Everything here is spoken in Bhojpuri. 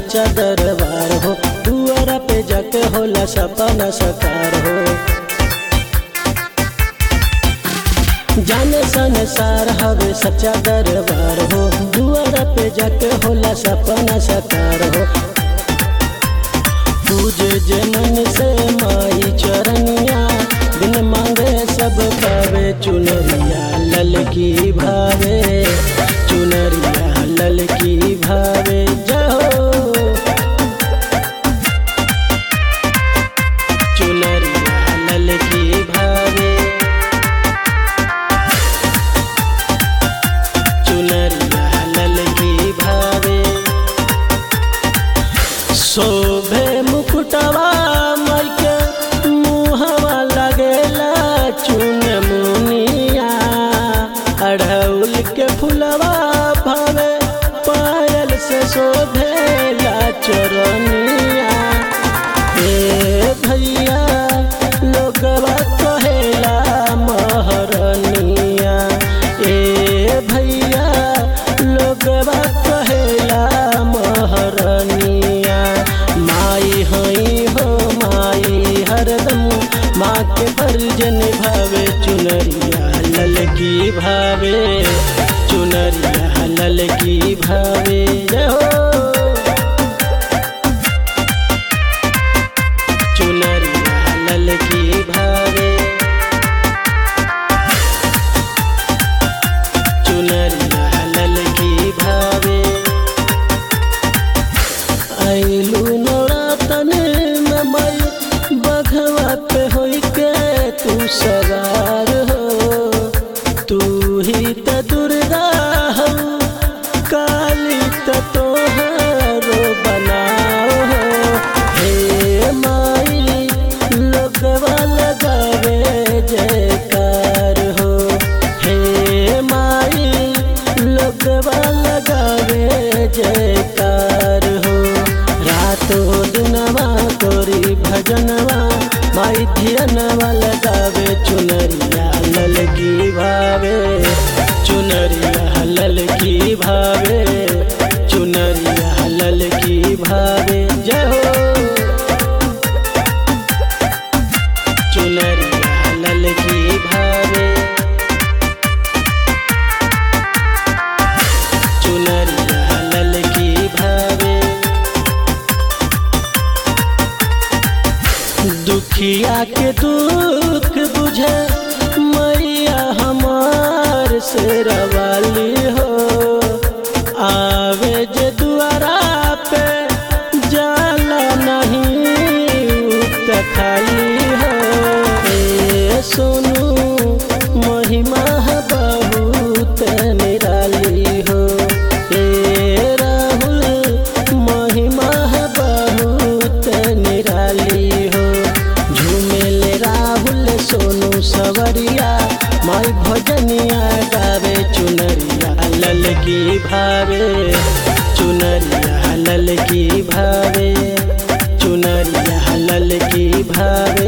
सच्चा दरबार हो दुआरा पे जाके होला सपना सकार हो जाने संसार हवे सच्चा दरबार हो दुआरा पे जाके होला सपना सकार हो पूजे जे मन से माई चरनिया बिन मांगे सब पावे चुनरिया ललकी भावे चुनरिया ललकी भावे जहो चुनरिया ललकी भावे चुनरिया ललकी भावे शोभे मुकुटवा मायके मुहवा लगेला चुन मुनिया अढ़ौल के फुलवा भावे पायल से शोभेला चरनिया ए भैया लोगवा कहेला महरनिया ए भैया लोगवा कहेला महरनिया माई हई हो माई हरदम माँ के फर्ज निभावे चुनरिया ललकी भावे चुनरिया ललकी भावे जय हो चुनरिया ललकी भावे चुनरिया ललकी भावे आइलू नौरातन में मई बघवा पे होई के तू सवार हो तू ही त दुर्गा हो काली त तोहरो बनाओ हो हे माई लोगवा लगावे जयकार हो हे माई लोगवा लगावे जयकार हो रातो दिनवा तोरी भजनवा माई धियनवा लगावे चुनरिया ललकी भावे चुनरिया ललकी भावे चुनरिया ललकी भावे जय हो चुनरिया ललकी भावे चुनरिया ललकी भावे दुखिया के दुख बुझे मैया हमार से रवाली हो आवे जे दुआरा पे जाला नहीं उत खाली हो ए सोनू महिमा बहुत निराली हो ए राहुल महिमा बहुत निराली हो झूमेले राहुल सोनू सवरिया माई भजनिया गावे चुनरिया ललकी भावे चुनरिया ललकी भावे चुनरिया ललकी भावे